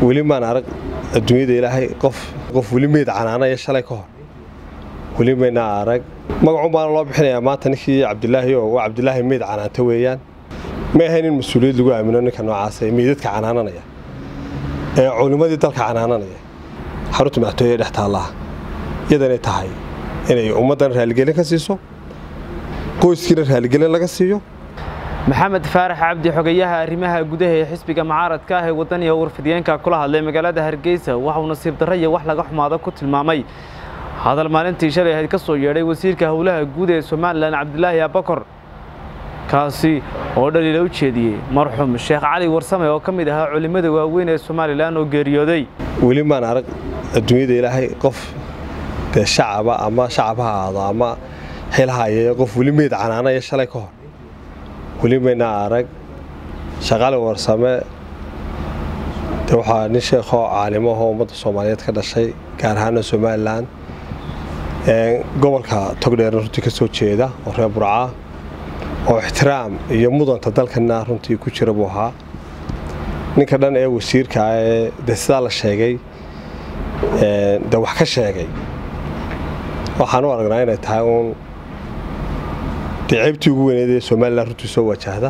weli maan arag adduunyada ilaahay qof qof weli meyd canaanaya shalay ka hor weli mayna arag magacun baana loo bixinayaa maanta ninkii cabdilaahi oo waa cabdilaahi meyd canaanta weeyaan ma ahayn in mas-uuliyad lagu aamino ninka noocaasa ee meydadka canaananaya ee culimmadii dalka canaananaya xarunta madaxtooye dhex taallaha iyadanay tahay inay ummaddan raaligelin ka siiso qoyskiina raaligelin laga siiyo maxamed faarax cabdi xogayaha arrimaha gudaha ee xisbiga mucaaradka ah ee wadaniga warfidiyeenka kula hadlay magaalada hargeysa waxauu nasiib darro iyo wax laga xumaado ku tilmaamay hadal maalintii shalay ahayd ka soo yeedhay wasiirka howlaha guud ee somalilan cabdilaahi abakor kaasi oo dhaliila u jeediyey marxuum sheekh cali warsame oo ka mid ahaa culimmada waaweyn ee somalilan oo geeriyooday weli maan arag adduunyada ilaahay qof dee shacaba ama shacab ha ahaado ama xilhaaye qof weli meyd canaanaya shalay ka hor weli mayna arag shaqali warsame de waxaa nin sheekhoo caalimahoo ummadda soomaaliyeed ka dhashay gaar ahaana somalilan gobolka togdheerna runtii ka soo jeeda oo reer burcaa oo ixtiraam iyo mudanta dalkana runtii ku jira buu ahaa ninka dhan ee wasiirka ee de sidaa la sheegay de wax ka sheegay waxaan u aragnaa inay tahay uun dee ceybtii ugu weyneed ee somalilan runtii soo wajahda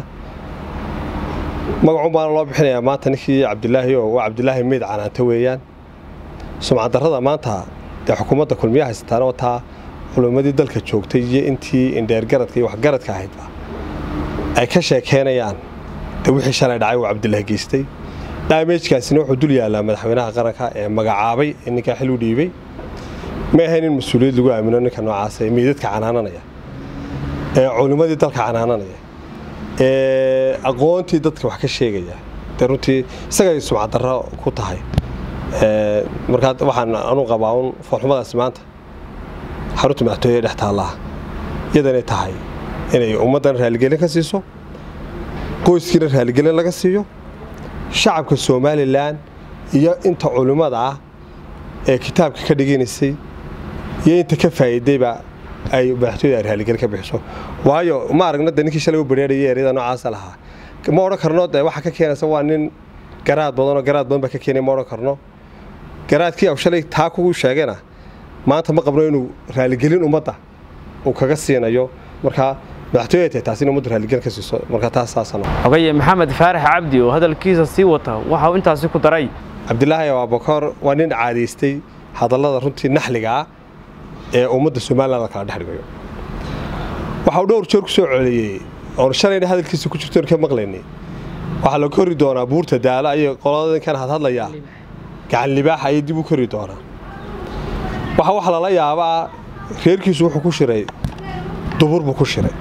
magacun baana loo bixinayaa maanta ninkii cabdilaahi oo waa cabdilaahi meyd canaanta weeyaan sumcaddarrada maanta dee xukuumadda kulmiya haysataana wataa culimmadii dalka joogtay iyo intii indheergaradka iyo waxgaradka ahaydba ay ka sheekeynayaan de wixii shalay dhacay uu cabdilaahi geystay dhaamejkaasina wuxuu dul yaallaa madaxweynaha qaranka ee magacaabay ee ninkaa xil u dhiibay ma ahayn in mas-uuliyad lagu aamino ninka noocaasa ee meydadka canaananaya ee culimmadii dalka canaananaya ee aqoontii dadka wax ka sheegaya de runtii isagay sumcaddarro ku tahay markaa waxaan anu qabaa un foolxumadaasi maanta xarunta madaxtooye dhex taallaha iyadanay tahay inay ummaddan raaligelin ka siiso qoyskiina raaligelin laga siiyo shacabka somalilan iyo inta culimmada ah ee kitaabka ka dhiganaysay iyo inta ka faa'iidayba ay madaxtooyada ay raaligelin ka bixiso waayo ma aragna de ninkii shalay u bareerayay eryada noocaasa lahaa ma odhan karno de waxa ka keenaysa waa nin garaad badan oo garaad badan baa ka keenaya ma odhan karno garaadkii aw shalay taa kugu sheegana maanta ma qabno inuu raaligelin ummadda uu kaga siinayo markaa madaxtooyada tahay taas in ummaddu raaligelin ka siiso markaa taas saasana xogaye maxamed faarax cabdi oo hadalkiisa sii wata waxa uu intaasi ku daray cabdilaahi abakor waa nin caadaystay hadallada runtii naxliga ah ee ummadda somalilan la kala dhex dhigayo waxa uu dhowr jeer ku soo celiyey oon shalayna hadalkiisa ku jirtoon ka maqlaynay waxaa la kori doonaa buurta daala iyo qoladainkan hadhadlayaa gacan libaaxa ayay dib u kori doonaa waxa waxa lala yaabaa reerkiisu wuxuu ku shiray dubur buu ku shiray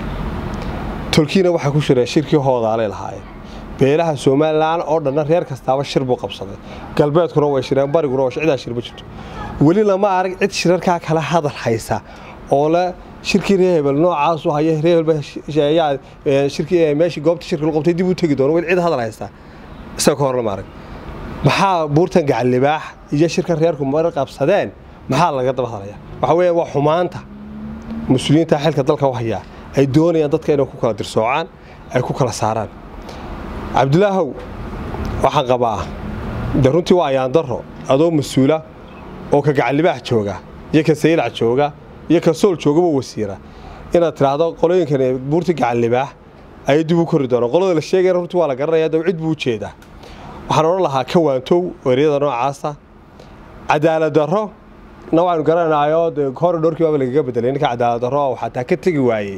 tolkiina waxaa ku shireen shirkii hoodaalay lahaayeen beelaha somalilan oo dhanna reer kastaaba shir buu qabsaday galbeedkuna way shireen bariguna waa cidaa shir ma jirto weli lama arag cid shirarkaa kala hadal haysa oo le shirkii reer hebel noocaasu haya reer hebel shirkii meeshii goobta shirka lagu qabtay dib u tegi doono weli cid hadal haysta isaga ka hor lama arag maxaa buurtan gacan libaax iyo shirkan reerku mar qabsadeen maxaa laga daba hadlaya waxa weeyaan waa xumaanta mas-uuliyiinta xilka dalka u hayaa ay doonayaan dadka inay ku kala dirsoocaan ay ku kala saaraan cabdilaahow waxaan qabaa de runtii waa ayaandaro adoo mas-uula oo ka gacan libaax jooga iyo ka saylac jooga iyo ka sool joogaba wasiira inaad tidhaahdo qolooyinkan buurta gacan libaax ayay dib u kori doonaan qolada la sheegayna runtii waa la garanaya dab cid buu u jeedaa waxaan odhan lahaa ka waantow eryada noocaasa cadaalad darro na waxaynu garanayo hore dhowrkii baaba lagaga bedelay ninka cadaalad darro oo xataa ka tegi waayey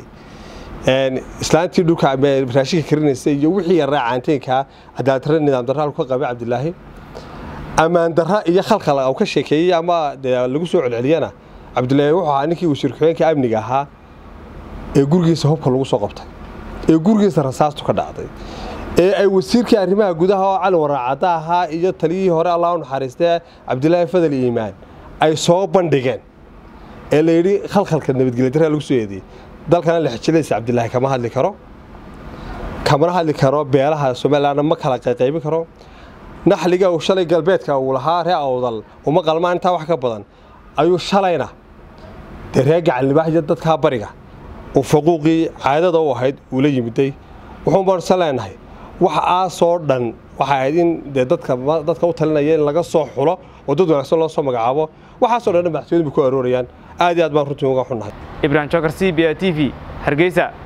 islaantii dhulka raashinka karinaysa iyo wixii yaraa caanteenkaa cadaalad darro nidaam darro halku ka qabay cabdilaahi ammaan darra iyo khalkhal uu ka sheekeeyey ama lagu soo celceliyana cabdilaahi wuxuu ahaa ninkii wasiir ku-xigeenka amniga ahaa ee gurigiisa hubka lagu soo qabtay ee gurigiisa rasaastu ka dhacday ee ay wasiirkii arrimaha gudaha oo cali waraacadda ahaa iyo taliyihii hore allah u naxariistee cabdilaahi fadal iimaan ay soo bandhigeen ee la yidhi khalkhalka nabadgelya darraa lagu soo eediyey dalkana lexjilaysa cabdilaahi kama hadli karo kamana hadli karo beelaha somalilanna ma kala qayqaybin karo naxliga uu shalay galbeedka uu lahaa ree awdal uma qalmaan intaa wax ka badan ayuu shalayna dee ree gacan libaax iyo dadkaa bariga uu faquuqii caadada u ahayd uu la yimiday wuxuun baanse leenahay wax aasoo dhan waxay ahayd in dee dadka dadka u talinaya in laga soo xulo oo dad wanaagsan loo soo magacaabo waxaasoo dhan madaxtooyadu bay ku aroorayaan aad iyo aad baan runtii uga xunnahay ibrahim jokar c b a t v hargeysa